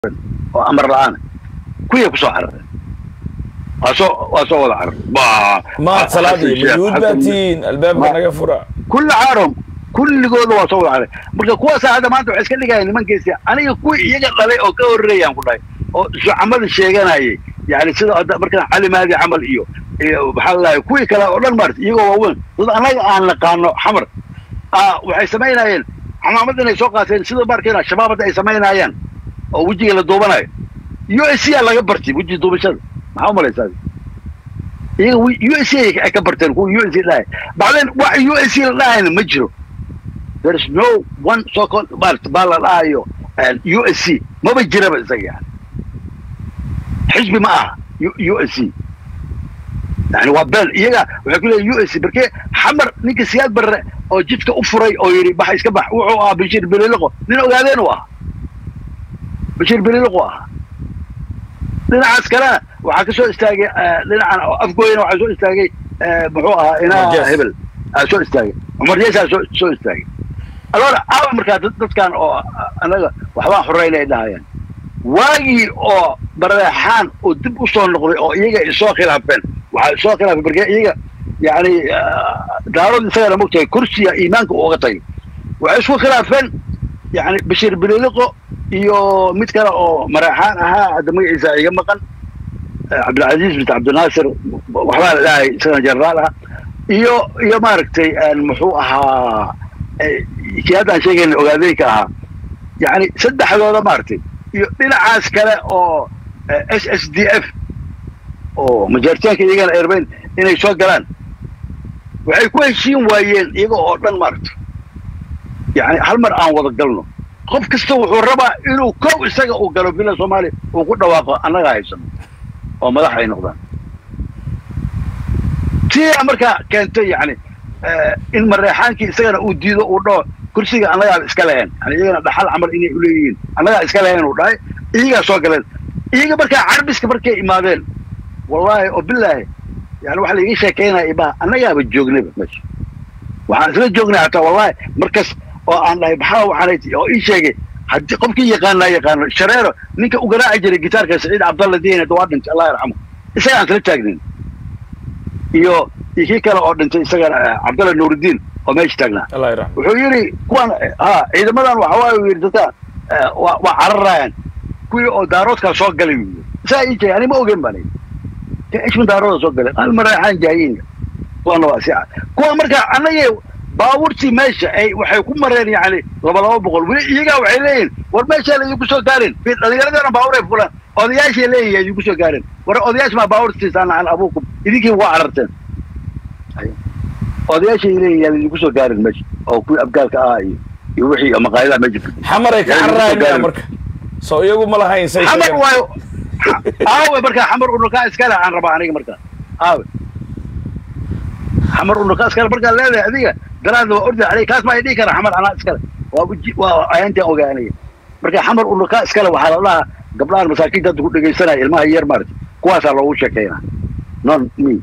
oo amar la-aan kuwii kusoo carareen waa soo waa soo wada carar maad salaadii majuud baa tihiin albaabka naga fura kulli caarom kulligooda waa soo wada caray marka kuwaasaa hadda maanta waxay iska dhigayaan nimankiisi aniga kuwii iyaga dhalay oo ka horreeyaan ku dhahay oo shucamada sheeganayay yani sida hadda markaan cali mahdi camal iyo iyo maxaa lalahay kuwii kale oo dhan maarata iyagoo waaweyn dad annaga aan naqaano xamar waxay samaynayeen camaamad inay soo qaateen sida markayna shabaab hadda ay samaynayaan oo wejiga la duubanayo u s c a laga bartay weji duubashada maxaa umalaysaa iyaga u s c ay ka barteen kuwa u s c dhahay bacdeen wax u s c la dhahayna ma jiro there is no one so called maarata baa la dhahayo u s c maba jiraba isaga yani xisbi ma aha u s c yani waa been iyaga waxay ku leeyihin u s c markee xamar ninka siyaad barre oo jidka u furay oo yidhi bax iska bax wuxuu ahaa bashiir beliliqo nin ogaadeen u ahaa bashiir beliliqo ahaa dhinacaas kalena waxaa ka soo istaagay dhinacan afgooyana waxaa soo istaagay muxuu ahaa inaa hebel aa soo istaagay cumar yeesaa soo soo istaagay alora aawa markaa dadkan oo annaga waxbaan xoreyna ay dhahayaan waagii oo bareexaan oo dib u soo noqday oo iyaga ay soo khilaafeen waxaa soo khilaafeen marka iyaga yani daarood isagana mogtahay kursiga iimaanka uga tagay waxay isku khilaafeen yani bashiir beliliqo iyo mid kale oo mareexaan ahaa hadda magaciisa iga maqan cabdilcaziiz bint cabdinaasir waxbaa la dhahay isagana jenaraal ah iyo iyo maaragtay muxuu ahaa kii haddaan sheegayna ogaadeenka ahaa yani saddexdooda maaragtay iyo dhinacaas kale oo s s d f oo majaaritaanka iyagana erbeyn inay soo galaan waxay ku heshiin waayeen iyaga oo dhan maaragtay yani hal mar aan wada galno qof kasta wuxuu rabaa inuu kow isaga uu galo bila soomaaliya uu ku dhawaaqo annaga haysano oo madax ay noqdaan tia markaa keentay yani in mareexaankii isagana uu diido uu dhaho kursiga annagaa iska leheen yani iyagana dhaxal camal inay uleeyihiin annagaa iska leheen uu dhahay iyagaa soo galeen iyaga markaa carbiska markay imaadeen wallahi oo bilaahi yani waxa laiga sheekaynaya ibaha annagaaba joognayba meesha waxaan isla joognay hataa wallahi markas oo aan dhahay maxaa waxaanay oo ii sheegay haddii qofkii yaqaanaa yaqaano shareero ninka u garaaci jiray gitaarka saciid cabdalla diin waa dhintay allah yarxamu isaga aan isla taagnayn iyo iyo kii kale oo dhintay isagana cabdalla nuurudiin oo meesha taagnaa wuxuu yidhi kuwan ha ciidamadan waxa waaye uu yidhi dadka waa cararayaan kuwii oo daaroodkaa soo galay uu yidhi isaa ii sheegay ani ma ogen baan ishman daarooda soo galeen hal mareexaan jaayiinka kuwana waa si kuwa marka annagii baabuurtii meesha ay waxay ku mareen yani laba laba boqol weli iyagaa waxay leeyihin war meeshaa la idinku soo gaarin dhallinyaradana baabuur ay fulaan odayaashay leeyihin idinku soo gaarin war odayaash maa baabuurtiisaan an abuukum idinkiin waa cararteen odayaashay leeyihin yaan idinku soo gaarin meesha oo kuwii abgaalka ah iyo iyo wixii maqaayadaha meesha xamaray ka cararayaan marka soo iyagu ma lahayn say xamar waayo aawe markaa xamar unukaa iskale aan rabaa aniga markaa aawe xamar unukaa iskale markaa leedahay adiga daraadna waa orda aniga kaas maa dhihi kara xamar anaa iskale waa waa ayaantaan ogaanaya marka xamar unukaa iskale waxaa la dhahaa gabdhahan masaakiinta hadda ku dhegaysanaya ilmaha yar maarata kuwaasaa loogu sheekeynaa non me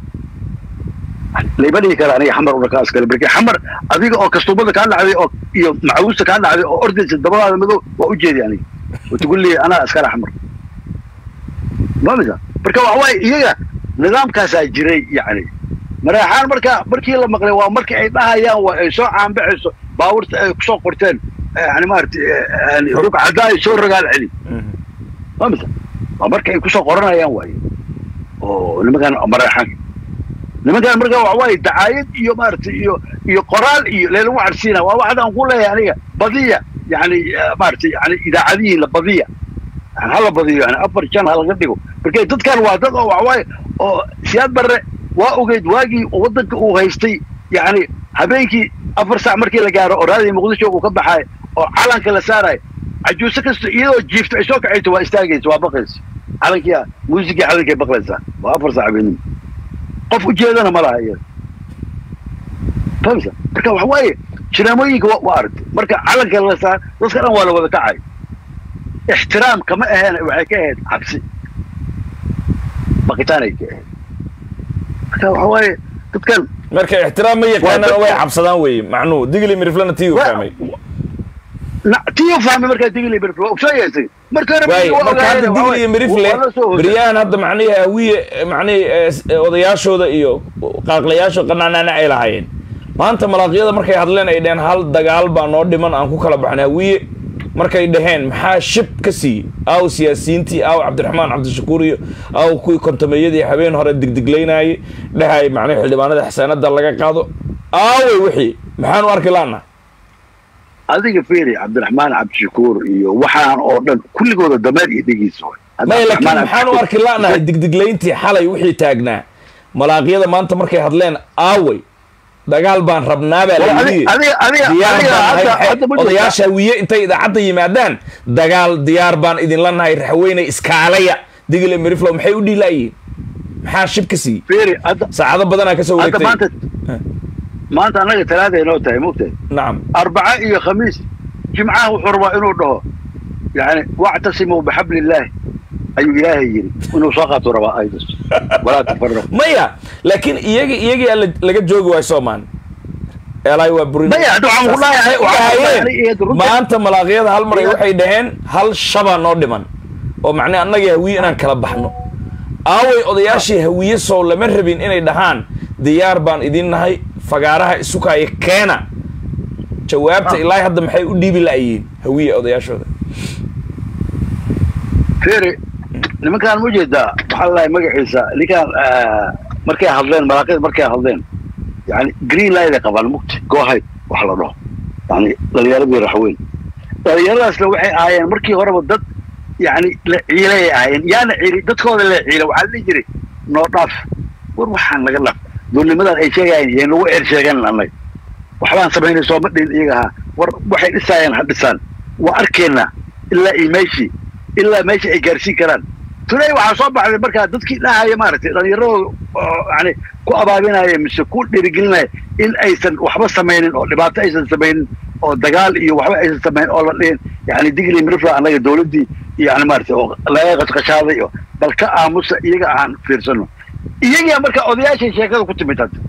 layma dhihi kara aniga xamar unukaa iskale marka xamar adiga oo kastuumada kaa dhacday oo iyo macawiista kaa dhacday oo ordaysa dabadaada madow waa ujeedi aniga watugu leeyahy anaa iskale xamar mamisa marka waxa waaye iyaga nidaamkaasaa jiray yani mareexaan marka markii la maqlay waa markii ay dhahayaan waa ay soo caanbaxayso baabuurta ay kusoo qorteen yani maarata rugcaddaa ay soo rogaal celi mamisa waa marka ay kusoo qoranayaan waaye oo nimankan mareexaanka nimankan marka waxa waaye dacaayad iyo maarata iyo iyo qoraal iyo leelagu carsiina waa waxdaan ku leeyahay aniga badiya yani maarata yani idaacadihiin la badiya yani hala badiyo yani afar jan ha laga dhigo marka dadkan waa dad oo waxawaaye oo siyaad barre waa ogeyd waagii waddanka uu haystay yani habeenkii afar saac markii la gaaro oo raadii muqdisho uu ka baxaay oo calanka la saarayo cajuuse kasta iyadoo jiifto ay soo kacayso waa istaagaysa waa baqaysa calankii muusigii calankay baqlaysaa waa afar saac habeenimo qof ujeedana ma laha iyada famsa marka waxa waaye jinaamooyinka waa aragtay marka calanka la saar dadka dhan waa la wada kacay ixtiraam kama aheen waxay ka ahayd cabsi baqitaanay ka ahayd marka waxa waaye dadkan marka ixtiraam ma yaqaanana way cabsadaan weye macnuu digli miriflana tii u fahmay tiyo fahmay markaa digli mirifle waa ogsoon yahay isaga marka hore waay waa marka hadda ogaayeen, waa- digli iyo mirifle waa la soo hoosay. beryahan hadda macnihi hawiye macnihi eh, s- eh, odayaashooda iyo qaaqlayaasha qanaanaana ay lahaayeen maanta malaaqyada markay hadleen ay dheheen hal dagaal baa noo dhiman aan ku kala baxnay hawiye markay dhaheen maxaa shib ka siiyey aaw siyaasiyiintii aaw cabdiraxmaan cabdishakuur iyo aaw kuwii kontameeyadii habeen hore digdiglaynaayey dhahay macnihi xildhibaanada xasaanada laga qaado aawey wixii maxaan u arki laana adiga fiiri cabdiraxmaan cabdishakuur iyo waxaan oo dhan kulligooda dameer iyo dhegiisa way may laakiin maxaan u arki la'nahay digdiglayntii xalay wixii taagnaa malaaqyada maanta markay hadleen aaway dagaal baan rabnaa baa la yidhi adiga adiga diyaar adiga baan nahay hadda maxay- hadda ma jirtaa? odayaasha hawiye intay idaacadda yimaadaan dagaal diyaar baan idinla nahay raxweyne iskaalaya digile miriflow maxay u dhiilaayiin maxaa shib ka siiyey fiiri hadda saacado badanaa ka soo hadda maanta wareegtay maanta annaga talaada inoo tahay mogtahay nacam arbaca iyo khamiis jimcaha wuxuu rabaa inuu dhaho yani wactasimuu bixabli illaahi ayuu ilaahay yidhi inuu soo qaatuu rabaa aydas walaa tafaraqu maya laakiin iyagi iyagii alla laga joogi waayo soomaan eelaay waa burin maya hadda waxaan ku leeyahay waxaan ku leeyahay iyada runta maanta malaaqyada hal mar ay waxay dhaheen hal shabaa noo dhiman oo macnaa annagii hawiye inaan kala baxno aaway odayaashii hawiye sow lama rabin inay dhahaan diyaar baan idin nahay fagaaraha isukaayo keena jawaabta Ah. ilaahay hadda maxay u dhiibi la'yihiin hawiye odayaashooda fiiri nimankaan ma jeedaa waxaa lahay magaciisa ninkaan ah, markay hadleen malaaqyada markay hadleen yani green line ay qabaan mugti goohay wax la dhaho yani dhalinyaradii raxweyn dhalinyaradaasna waxay ahaayeen markii horeba dad yani la ciilay ay ahaayeen yaana ciili dadkooda la ciila waxaa la dhihi jiray noo dhaaf war waxaan laga dhaaf duulnimadan ay sheegayeen yeen lagu eer sheegan annaga waxbaan samaynay sooma dhin iyaga ahaa war waxay dhisaayeen ha dhisaan waa arkeenna ilaa iyo meeshii ilaa meeshii ay gaarsiin karaan tunay waxaa soo baxday markaa dadkii dhahaya maaragtay dhallinyaradooda oo yani ku abaabinaya mise ku dhiirigelinaya in aysan waxba samaynin oo dhibaato aysan samaynin oo dagaal iyo waxba aysan samaynin oo la dhihin yani digli mirifla annaga dowladdii yani maaragtay oo laga qashqashaaday oo bal ka aamusa iyaga aan fiirsano iyagaa marka odayaashay sheekada ku timid hadda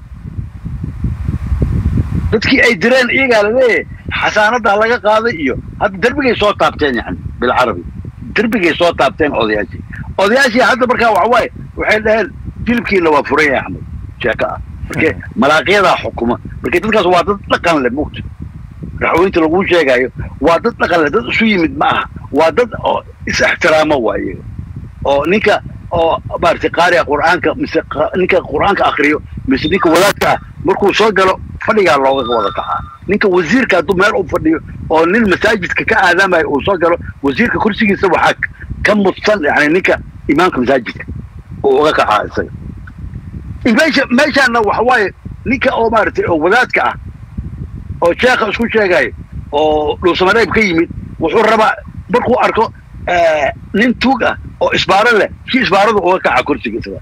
dadkii ay direen iyagaa laleeyahay xasaanada laga qaaday iyo hadda derbigay soo taabteen yani bilcarabi derbigay soo taabteen odayaashii odayaashii hadda markaa waxawaaye waxay dhaheen filibkiina waa furan yahay axmed sheeko ah marke malaaqyadaa xukuma marke dadkaas waa dad dhaqan leh mugta raxweynta laguu sheegayo waa dad dhaqan leh dad isu yimid ma aha waa dad oo is ixtiraamo waa iyaga oo ninka oo maaragtay qaariga qur'aanka mise qa- ninka qur'aanka akriyo mise ninka wadaadka ah markuu soo galo fadhigaa looga wada kacaa ninka wasiirka hadduu meel u fadhiyo oo nin masaajidka ka aadaamayo uu soo galo wasiirka kursigiisa waxaa k- ka mudsan yani ninka imaamka masaajidka uu uga kacaa isaga meesha meeshaana waxa waaye ninka oo maaragtay oo wadaadka ah oo sheekha isku sheegayo oo dhuusamareeb ka yimid wuxuu rabaa markuu arko eh, nin tuug ah oo isbaaro leh si isbaaradu uga kaca kursiga isaga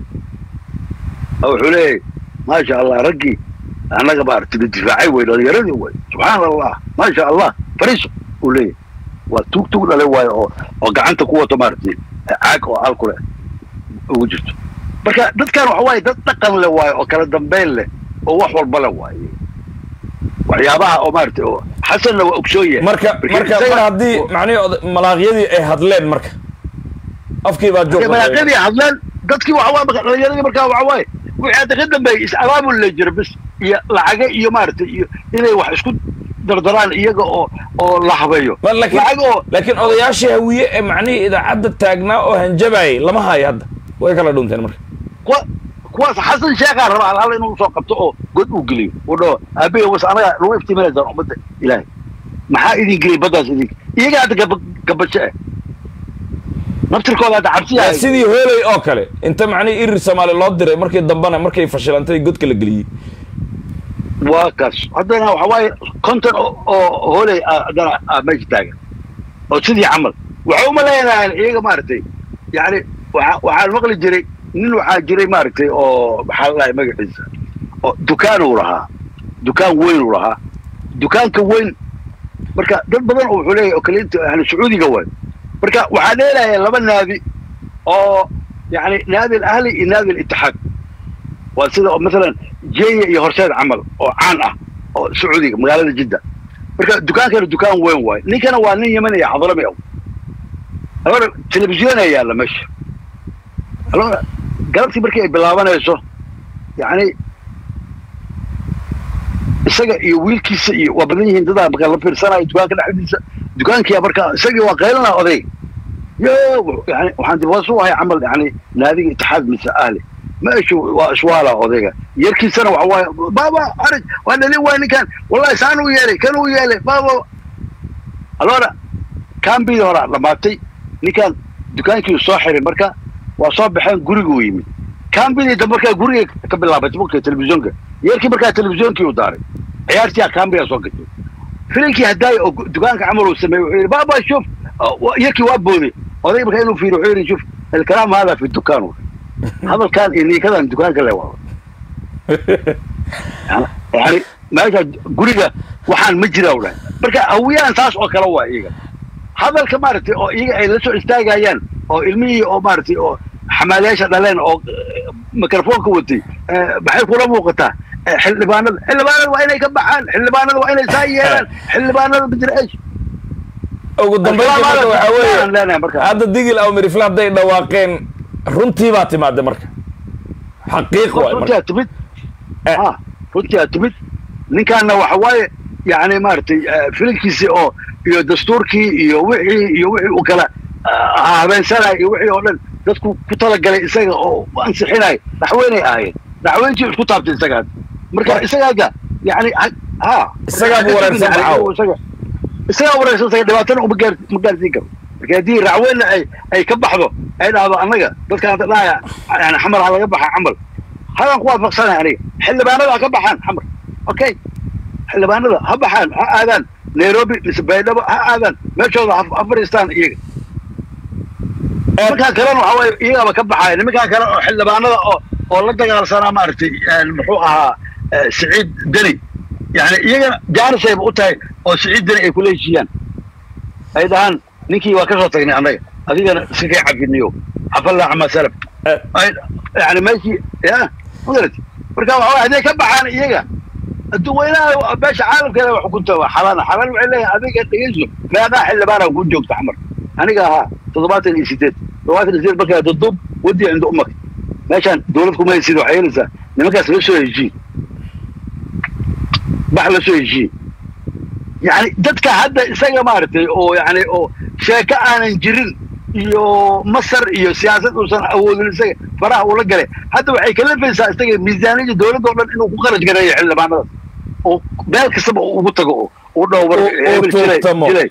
oo wuxuu leeyahay maasha allah raggii annaga maaragtay la difaacay wey dhalinyaradii wey subxaan allah maasha allah fariiso uu leeyahay waa tuug tuug dhale waayo oo oo gacanta ku wato maaragtay caag oo alku leh ugu jirto marka dadkan waxa waaye dad dhaqan leh waayo oo kala dambeyn leh oo wax walba leh waaye waxyaabaha oo maaragtay oo xasanna waa ogsoon yahay marka marka isaga- mar haddii macnihi oda- malaaqyadii ay hadleen marka afkii baa joog malaaqyadii hadleen dadkii waxa waaye marka dhalinyaradii markaa waxa waaye wixii hadda ka dambeeyey is abaabul la jira bis iyo lacaga iyo maaragtay iyo inay wax isku dardaraan iyaga oo oo la habeeyo Ma- laakiin lacag oo laakiin odayaashii hawiye ee macnihii idaacadda taagnaa oo hanjabayay lama hayo hadda way kala dhunteen marka kuwa kuwaas xasan sheekhaa raba hal hal inuu soo qabto oo god uu geliyo uu dhaho aabe was anaga lagu iftiiminaysaan ummadda ilaahay maxaa idin geliyay baddaas idin iyaga hadda gaba gabasho eh naftirkooda hadda Waa cabsiyaa sidii hooley oo kale inta macnihii irir soomaali loo diray markii dambena markay fashilantay godka la geliyey waa kaas haddana waxa waaye konton oo oo hooley ah haddana ah meesha taagan oo sidii camal waxay uma leenahay iyaga maaragtay yani waxa waxaan maqli jiray nin waxaa jiray maaragtay oo maxaa la dhahay magaciisa oo dukaan uu lahaa dukaan weyn uu lahaa dukaanka weyn marka dad badan oo wuxuu leeyahay oo kaliinta yani sacuudiga waay marka waxaa dheelaya laba naadi oo yani naadi alahli iyo naadi alitixaad waa sida oo masalan jenya iyo horseed camal oo caan ah oo sacuudiga magaalada jidda marka dukaankana dukaan weyn waayo ninkana waa nin yeman iyo xadrami ah alora telefisyon ayaa yaalla meesha alora galabtii markii ay bilaabanayso yacni isaga iyo wiilkiisa iyo waa badan yihiin dadaa markaa la fiirsanayo dukaanka dhexdiisa dukaankiya markaa isagii waa qaylanaa odayg yo yani waxaan dib hoos u ahay camal yani naadiga itixaad mise ahli meeshu waa iswaala odayga yarkiisana waxa waaye baaba arag waa dhalin waay ninkan wallahi saan u yeelay kan u yeelay baaba alora kambidii horaa dhamaatay ninkan dukaankii soo xiray marka waa soo baxeen guriguu yimid kambidii dambe markaa guriga ka bilaabatay marka telefisyoonka yarkii markaa telefisyonkii u daaray ciyaartii kambiga soo gashay filinkii haddaaya oo dukaanka camal uu sameeyey wuxuu yidhi baaba shuf yarkii waa booday odayga markaa inuu fiiriyo wuxuu yidhi shuf الكلام هذا في الدكان هذا كان إني كذا الدكان كله والله يعني meesha guriga waxaan ma jira wla marka hawiyaan taas oo kale waa iyaga hadalka maaragtay oo iyaga ay la soo istaagayaan oo ilmihii oo maaragtay oo xamaalayaasha dhaleen oo mikrofoonka watay maxay kula muuqataa xildhibaanada xildhibaanada waa inay ka baxaan xildhibaanada waa inay saa yeelaan xildhibaanada bidr esh ugu dambayntii marka waxaa weeye hadda digil aw mirifle hadday dhawaaqeen runtii baa timaade marka xaqiiq waay runtii marka aad timid ha runtii aad timid ninkaana waxa waaye yani maaragtay filinkiisii oo iyo dastuurkii iyo wixii iyo wixii uu kala habeensanay iyo wixii oo dhan dadku ku talagalay isaga oo ansixinay daxweynay ahaayeen daxweyntii isku taabtay isaga marka isagaaga yani ha Isagaa buu wareersan maxaa? isaga isagaa wareersan isaga dhibaatana uma gaar ma gaarsiin karo marka haddii racweyna ay ay ka baxdo ay dhahdo annaga dadka hadda dhahaya yani xamar ha laga baxa camal hadan ku waafaqsanay aniga xildhibaanada ha ka baxaan xamar okay xildhibaanada ha baxaan ha aadaan nairobi mise baydhabo ha aadaan meeshooda ha ha fadhiistaan iyaga nimankaa kalena waxa waaye iyagaaba ka baxaaya nimankaa kale oo xildhibaanada oo oo la dagaalsanaa maaragtay muxuu ahaa eh, siciid deni yani iyagana jaanisayba u tahay oo siciid deni ay kula heshiiyaan ay dhahaan ninkii waa ka soo tagnay annaga adigana si kay cafiniyo xafallaa cama salaf Eh, ay yani meeshii ya magarati marka waxa waye hadday ka baxaan iyaga dadweynaha beesha caalamkeeda wax xukunta waa xalaana xalaan waxay leeyahay adiga dhegeyso meeqaa xildhibaana ku joogta xamar aniga ahaa toddobaatan iyo sideed toddobaatan iyo sideed markaa dudub wadi cinda umaka meeshaan dawlad kuma haysid waxay helaysaa nimankaas la soo heshiin bax la soo heshiin yani dadka hadda isaga maaragtay oo yani oo sheeko aanan jirin iyo masar iyo siyaasad uusan awoodin isaga faraha ula galay hadda waxay kalafaysaa isaga miisaaniyada dowladda oo dhan inuu ku qaraj gareeyo xildhibaanadaas oo meel kastaba uu ugu tago oo uu dhaho war Uu- uu hebel jilay tuugtamo. jilay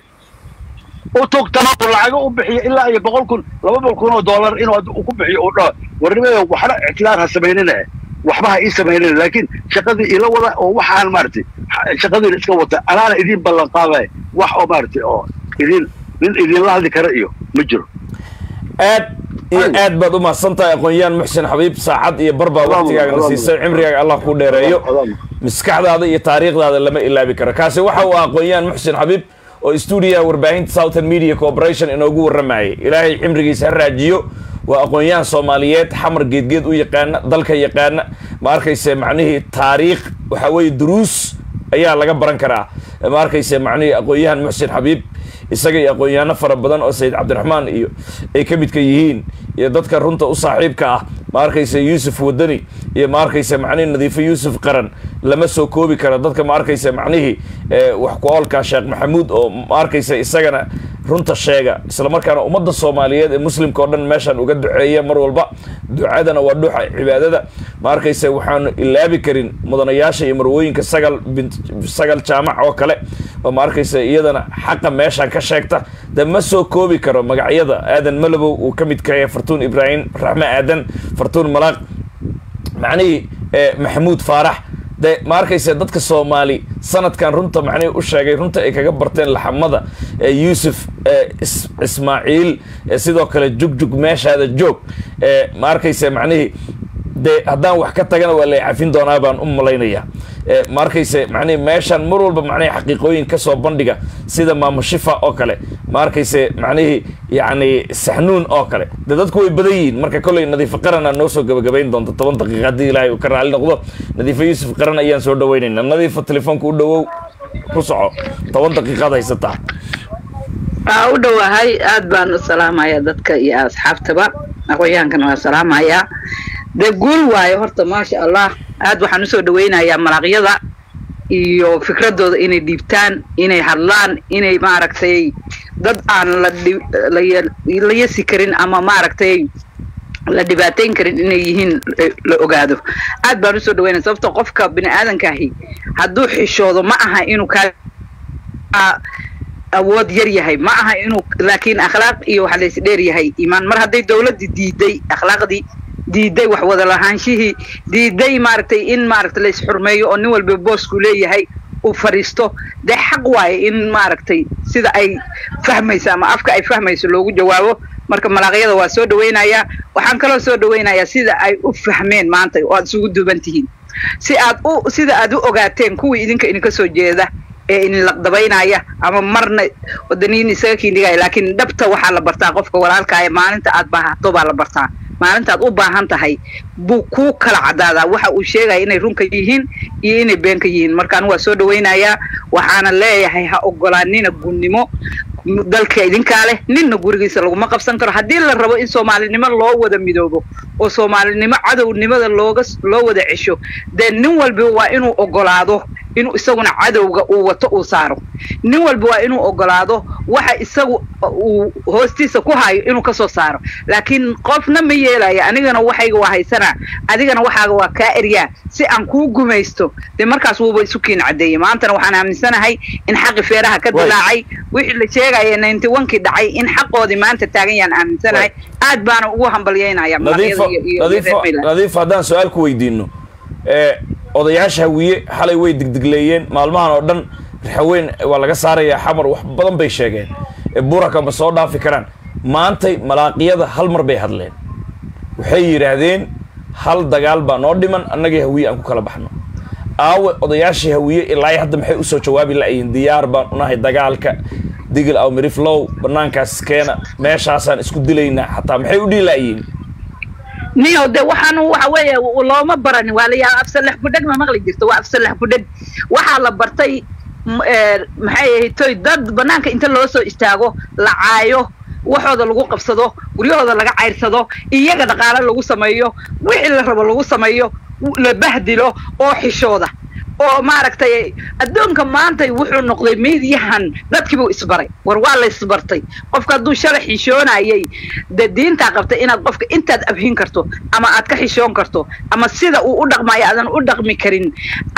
u tugtamo oo lacago u bixiyo ilaa iyo boqol kun laba boqol kun oo dollar inuu hadda uu ku bixiyo uu dhaho warnimayo waxna ictidaar ha samaynina waxba ha ii samaynina laakiin shaqadii ila wada oo waxaan maaragtay shaqadiina iska wata anaana idiin ballan qaadaya wax oo maaragtay oo idin nin idinla hadli kara iyo ma jiro aad iyo Ay. aad baad u mahadsan tahay aqoon-yahan muxsin xabiib saacad iyo barbaa Allahumma- waqtigaaga na Allahumma- siisay cimrigaaga allah ku dheereeyo Allahumma. maskaxdaada iyo taariikhdaada lama ilaabi karo kaasi waxa uu ah aqoon-yahan muxsin xabiib oo stuudiyaha warbaahinta southern media corporation inoogu warramayay ilaahay cimrigiisa ha raajiyo waa aqoon-yahan soomaaliyeed xamar geedgeed u yaqaana dalka yaqaana ma arkayse macnihii taariikh waxa weeye duruus ayaa laga baran karaa ma arkayse macnihii aqoon-yahan muxsin xabiib isaga iyo aqoon-yahano fara badan oo sayid cabdiraxmaan iyo ay ka midka yihiin iyo dadka runta u saaxiibka ah ma arkayse yuusuf wadani iyo ma arkayse macnihii nadiifo yuusuf qaran lama soo koobi karo dadka ma arkayse macnihii eh, wax ku oolka sheekh maxamuud oo ma arkayse isagana runta sheega islamarkaana ummadda soomaaliyeed ee muslimka oo dhan meeshaan uga duceeya mar walba ducadana waa dhuuxa cibaadada ma arkayse waxaanu ilaabi karin mudanayaasha iyo marwooyinka sagal bint sagal jaamac oo kale oo ma arkayse iyadana xaqa meeshaan ka sheegta de ma soo koobi karo magacyada aadan malabow uu ka mid kayahay fartuun ibraahim raxme aadan fartuun malaaq macnihii eh, maxamuud faarax de ma arkayse dadka soomaali sanadkan runta macnihii u sheegay runta ay kaga barteen laxamada ee yuusuf eh, is- ismaaciil eh, sidoo kale jugjug meeshaada joog eh, ma arkayse macnihii de haddaan wax ka tagana waa lay cafin doonaa baan u malaynaya Eh, ma arkayse macnihi meeshaan mar walba macnihi xaqiiqooyin ka soo bandhiga sida maamo shifa oo kale ma arkayse macnihii yacni saxnuun oo kale de dadku way badan yihiin marka kolley nadiifo qarana noo soo gabagabayn doonta toban daqiiqa haddii ilaahay uu ka raali noqdo nadiifo yuusuf qaran ayaan soo dhaweynayna nadiifo telefoonka u dhowow ku soco toban daqiiqaad haysataa waa u dhowahay aad baan u salaamayaa dadka iyo asxaabtaba aqoonyaankana waa salaamayaa dee guul waayo horta maasha allah aad waxaan usoo dhaweynayaa malaaqyada iyo fikradooda inay dhiibtaan inay hadlaan inay maaragtay dad aan la la yasi karin ama maaragtay la dhibaateyn karin inay yihiin la ogaado aad baan usoo dhaweynaya sababto qofka bini aadankaahi hadduu xishoodo ma aha inuu kaa awood yar yahay ma aha inuu laakiin akhlaaq iyo waxa lays dheer yahay iimaan mar hadday dawladdii diiday akhlaaqdii diiday wax wada lahaanshihii diiday maaragtay in maaragtay lays xurmeeyo oo nin walba boosku leeyahay uu fadhiisto dee xaq waaye in maaragtay sida ay fahmayso ama afka ay fahmayso loogu jawaabo marka malaaqyada waa soo dhaweynayaa waxaan kaloo soo dhaweynayaa sida ay u fahmeen maanta oo aad isugu duuban tihiin si aad u sida aad u ogaateen kuwii idinka idinka soo jeeda ee idin laqdabaynaya ama marna wadaniyin isaga kiindhigaya laakiin dhabta waxaa la bartaa qofka walaalkaaya maalinta aad baahato baa la bartaa maalintaad u baahan tahay buu kuu kala cadaadaa waxa uu sheegaya inay runka yihiin iyo inay beenka yihiin markaan waa soo dhaweynayaa waxaana leeyahay ha ogolaanina gunnimo dalka idinkaa leh ninna gurigiisa laguma qabsan karo haddii la rabo in soomaalinimo loo wada midoobo oo soomaalinimo cadownimada looga loo wada cesho dee nin walba waa inuu ogolaado inuu isaguna cadowga uu wato uu saaro nin walba waa inuu ogolaado waxa isagu uu hoostiisa ku hayo inuu kasoo saaro laakiin qofna ma yeelaya anigana waxayga waa haysanaa adigana waxaaga waa kaa eryaa si aan kuu gumaysto dee markaas wuuba isu kiin caddeeyey maantana waxaan aaminsanahay in xaqi feeraha ka dilaacay wixii la sheegaya ninety onkii dhacay in xaqoodii maanta taagan yaan aaminsanahay aad baana ugu hambalyeynaya nadiif haddaan su-aal ku weydiino odayaasha hawiye xalay way digdigleeyeen maalmahan oo dhan raxaweyn waa laga saarayaa xamar wax badan bay sheegeen buraka ma soo dhaafi karaan maantay malaaqiyada hal mar bay hadleen waxay yidhaahdeen hal dagaal baa noo dhiman annagii hawiye aan ku kala baxno aawe odayaashii hawiye ilaa hadda maxay usoo jawaabi la'yiin diyaar baan unahay dagaalka digil aw miriflow banaankaas keena meeshaasaan isku dilaynaa xataa maxay u dhihi la'yiin niyo de waxaan waxa weeye looma baranin waa layaa afsalax budheg ma maqli jirto waa afsalax budheg waxaa la bartay maxay ahaytoy dad banaanka inta loo soo istaago la caayo waxooda lagu qabsado guryahooda laga cayrsado iyaga dhaqaale lagu sameeyo wixii la rabo lagu sameeyo la bahdilo oo xishooda oo maaragtay addoonka maanta wuxuu noqday miidyahan dadkiibuu isbaray war waa la isbartay qofka hadduu shalay xishoonayay dee diintaa qabtay inaad qofka intaad abhin karto ama aad ka xishoon karto ama sida uu u dhaqmayo aadan u dhaqmi karin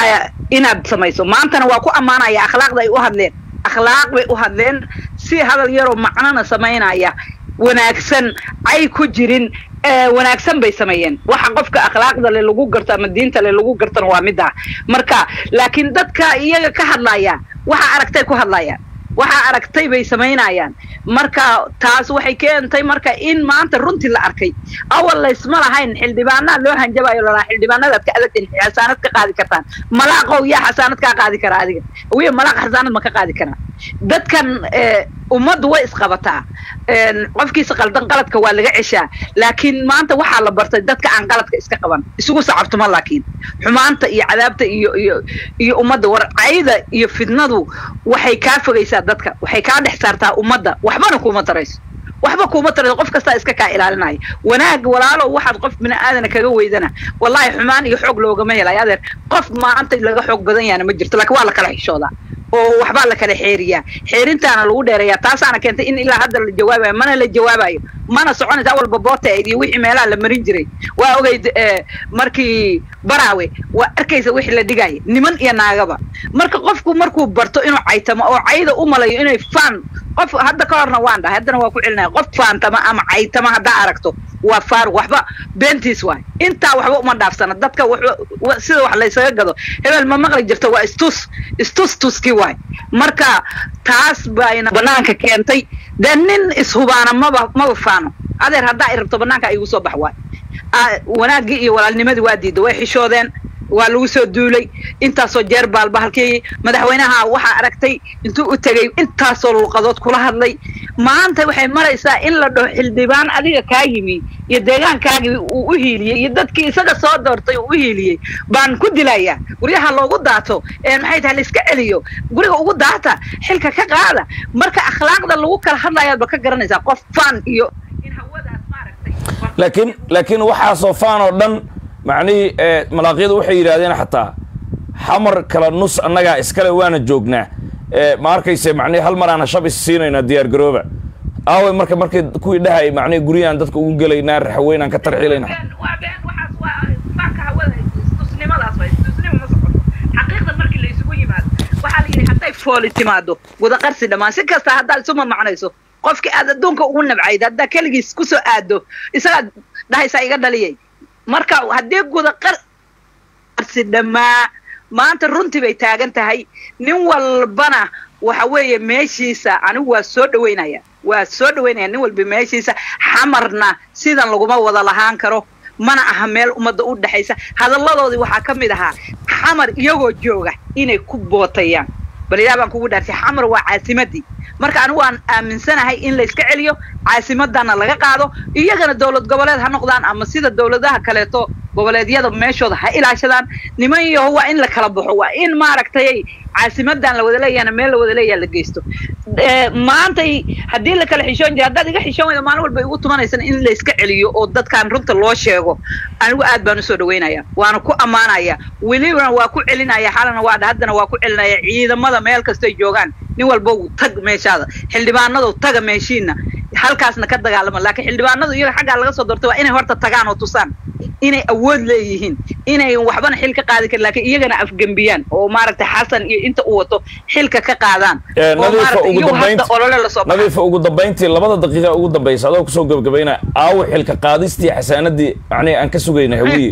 inaad samayso maantana waa ku ammaanaya akhlaaqda ay u hadleen akhlaaq bay u hadleen si hadal yaroo macnona samaynaya wanaagsan ay ku jirin wanaagsan bay sameeyeen waxa qofka akhlaaqda le lagu garto ama diinta le lagu gartona waa middaa marka laakiin dadka iyaga ka hadlaya waxa aragtay ku hadlayaan waxa aragtay bay samaynayaan marka taas waxay keentay marka in maanta runtii la arkay awal laysma lahayn xildhibaanaa loo hanjabayo lalaa xildhibaanadaad ka adagtin xasaanad ka qaadi kartaan malaaqow yaa xasaanad kaa qaadi karaa adiga wiya malaaq xasaanad ma ka qaadi karaa dadkan ummaddu way isqabataa qofkiisa qaldan qaladka waa laga ceshaa laakiin maanta waxaa la bartay dadka aan qaladka iska qaban isugu sacabtuma laakiin xumaanta iyo cadaabta iyo iyo iyo ummadda warcayda iyo fidnadu waxay kaa fogaysaa dadka waxay kaa dhex saartaa ummadda waxbana kuma tarayso waxba kuma tarayso qof kastaa iska kaa ilaalinaya wanaag walaalo waxaad qof bini aadana kaga weydana wallahi xumaan iyo xoog loogama helay adeer qof maanta laga xoog badan yaana ma jirto laakiin waa la kala xishoodaa oo waxbaa la kala xeeriyaa xeerintaana lagu dheereeyaa taasaana keentay in ilaa hadda la jawaabayo mana la jawaabayo mana soconaysa awalba booteed iyo wixii meelaha la marin jiray waa ogeyd markii baraawe waa arkaysa wixii la dhigaya niman iyo naagaba marka qofku markuu barto inuu caytamo oo cayda u malayo inay faan qof hadda ka horna waan dhahay haddana waa ku celinaya qof faantama ama caytama haddaa aragto waa faaruq waxba beentiis waay intaa waxba uma dhaafsana dadka sida wax laysaga gado hebel ma maqli jirto waa istus istus tuski waay marka taas bayna banaanka keentay dee nin ishubaana maba maba faano adeer haddaa i rabto banaanka igu soo bax waay wanaaggii iyo walaalnimadii waa diidda way xishoodeen waa lagu soo duulay intaasoo jeer baalba halkii madaxweynaha waxaa aragtay intuu u tegey intaasoo luuqadood kula hadlay maanta waxay maraysaa in la dhaho xildhibaan adiga kaa yimi iyo deegaankaagii uu u hiiliyey iyo dadkii isaga soo doortay uu u hiiliyey baan ku dilayaa guryaha loogu daato ee maxay tahay laiska celiyo guriga ugu daata xilka ka qaada marka akhlaaqda lagu kala hadlayaad ba ka garanaysaa qof fan iyo in hawadaas maaragtay laakiin laakiin waxaasoo faan oo dhan macnihii ee malaaqyadu waxay yidhaahdeen xataa xamar kala nus annagaa iskale waana joognaa ee ma arkayse macnihi hal mar aan shab is siinaynaa diyaar garooba aaway marka markay kuwii dhahay macnihi guryahan dadka ugu gelaynaa raxweyn aan ka tarxiilayna waa been waxaas waa faanka hawada istusnimadaas waa istusnimo ma socoto xaqiiqda markii la isugu yimaado waxaa la yidhi hadday fooli timaado wadaqarsi dhammaan si kasta haddaad isu mamacnayso qofkii aad adduunka ugu nabcayd haddaa keligiis ku soo aado isagaad dhahaysaa iga dhaliyay marka haddii gudaqarsi dhammaa maanta runtii bay taagan tahay nin walbana waxa weeye meeshiisa anigu waa soo dhaweynaya waa soo dhaweynaya nin walba meeshiisa xamarna sidan laguma wada lahaan karo mana aha meel ummadda u dhexaysa hadalladoodii waxaa ka mid ahaa xamar iyagoo jooga inay ku bootayaan bal ilaah baan kugu dhaartay xamar waa caasimadii marka anigu waan aaminsanahay in la iska celiyo caasimadana laga qaado iyagana dowlad goboleed ha noqdaan ama sida dowladaha kaleeto goboleedyada meeshooda ha ilaashadaan niman yaho waa in la kala baxo waa in maaragtay caasimadan la wada leeyahana meel la wada leeyaha la geysto maantay haddii la kala xishoon jira haddaad iga xishoon weyda maalin walba igu tumanaysan in la iska celiyo oo dadkan runta loo sheego anigu aad baan usoo dhaweynaya waana ku ammaanaya welibana waa ku celinaya xalana waa haddana waa ku celinaya ciidamada meel kastoy joogaan nin walba tag meeshaada xildhibaanadu taga meeshiina halkaasna ka dagaalama laakiin xildhibaanadu iyaga xaggaa laga soo doortay waa inay horta tagaan oo tusaan inay awood leeyihiin inay waxbana xil ka qaadi karin laakiin iyagana afgembiyaan oo maaragtay xasan iyo inta uu wato xilka ka qaadaan oo maaragtay iyagu hadda olole lasoo baxay nadiifa ugu dambayntii labada daqiiqa ugu dambaysa adoo kusoo gabagabayna aawo xilka qaadistii xasaanadii macnihi aan ka sugayna hawiye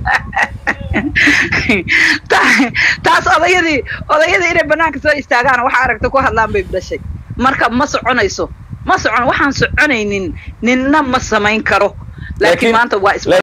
taas odayadii odayadii inay banaanka soo istaagaan waxa aragta ku hadlaan bay dhashay marka ma soconayso ma socon waxaan soconaynin ninna ma samayn karo laakiin maanta waa is